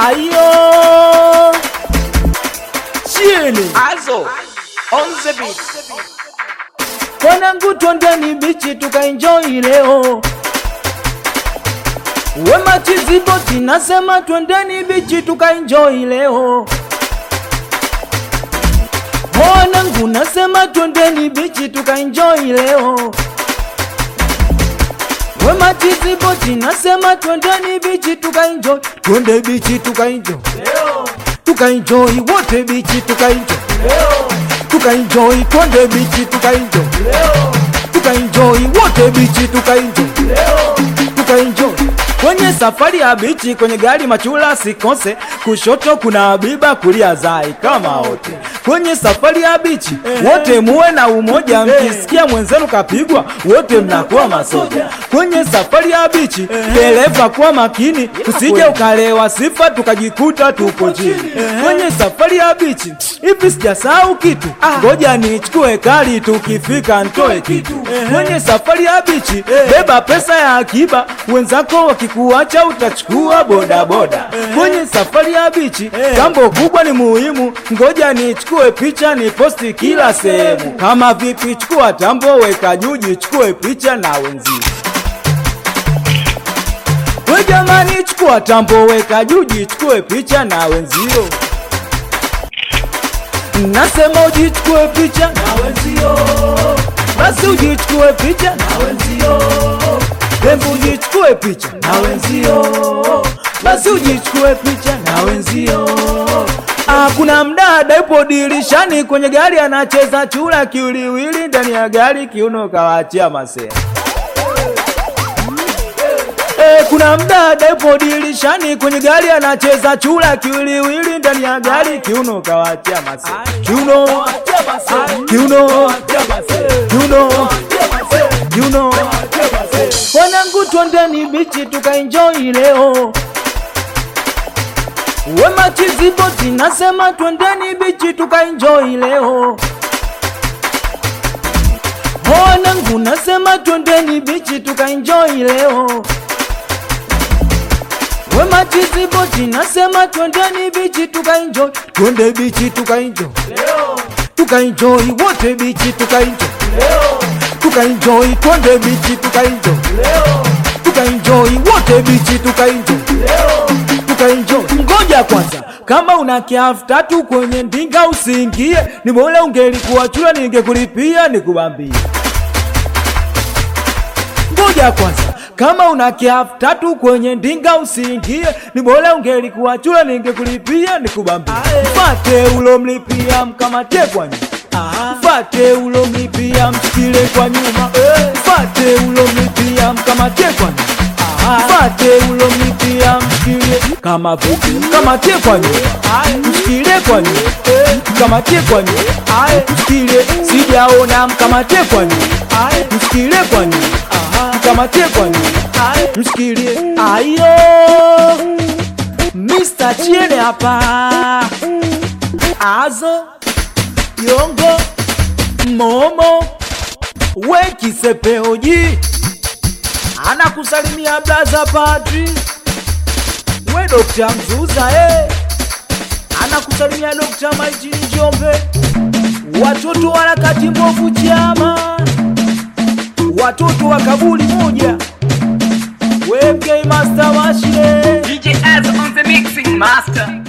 ayo chini Azo on the beat. Wanangu twendeni bichi tukaenjoy leo. Wema Chiziboti nasema twendeni bichi tukaenjoy leo. Wanangu nasema twendeni bichi tukaenjoy leo. Wema Chiziboti nasema twendeni bichi tukaenjoy. Twende bichi tukaenjoy. Tukaenjoy wote bichi tukaenjoy. Tukaenjoy twende bichi tukaenjoy. Tukaenjoy wote bichi tukaenjoy. Tukaenjoy kwenye safari ya bichi, kwenye gari machula sikose, kushoto kuna Habiba, kulia Zai kama wote kwenye safari ya bichi, wote muwe na umoja, mkisikia mwenzenu kapigwa, wote mnakuwa masoja. Kwenye safari ya bichi, dereva kuwa makini, usije ukalewa sifa tukajikuta tupo chini. Kwenye safari ya bichi, hivi sijasahau kitu, ngoja nichukue kali, tukifika ntoe kitu. Kwenye safari ya bichi, beba pesa ya akiba, wenzako wakikuacha utachukua bodaboda. Kwenye safari ya bichi, jambo kubwa ni muhimu, ngoja nichukue picha ni posti kila sehemu. Kama vipi, chukua tambo, weka juu, jichukue picha na wenzio. We jamani, chukua tambo, weka juu, jichukue picha na wenzio. Nasema ujichukue picha na wenzio, basi ujichukue picha na wenzio. Hebu ujichukue picha na wenzio, basi ujichukue picha na wenzio. Ah, kuna mdada yupo dirishani kwenye gari anacheza chura kiwiliwili ndani ya gari, kiuno kawaachia masea. Eh, kuna mdada yupo dirishani kwenye gari anacheza chura kiwiliwili ndani ya gari, kiuno kawaachia masea. Kiuno, kiuno, kiuno, kiuno. Wanangu twendeni bichi tukaenjoy leo. Wema Chiziboti nasema twendeni bichi tukaenjoy leo. Wanangu nasema twendeni bichi tukaenjoy leo. Wema Chiziboti nasema twendeni bichi tukaenjoy. Twende bichi tukaenjoy. Tukaenjoy wote bichi tukaenjoy. Tukaenjoy twende bichi tukaenjoy. Tukaenjoy wote bichi tukaenjoy. Tukaenjoy. Ngoja kwanza, kama una kiafu tatu kwenye ndinga usiingie, ni bora ungelikuwa chura ningekulipia nikubambie. Ngoja kwanza, kama una kiafu tatu kwenye ndinga usiingie, ni bora ungelikuwa chura ningekulipia nikubambie. Mfate ulomlipia mkamate kwa nyuma. Mfate ulomlipia mshikile kwa nyuma. Mfate ulomlipia mkamate kwa nyuma. Mfate ulomlipia mshikilie kama vipi, mkamate kwa nyuma, mshikilie kwa nyuma, mkamate kwa nyuma, mshikilie, sijaona, mkamate kwa nyuma, mshikilie kwa nyuma, mkamate kwa nyuma, mshikilie. Ayo, Mr. Chiene hapa, Azo, Yongo, Momo, Wekisepeoji anakusalimia blaza Padri, we Dokta Mzuza eh. anakusalimia Dokta Maijini Njombe, watoto wa harakati mbovu chama, watoto wa kaburi moja, we MK Master Washile DJ Az on the mixing master.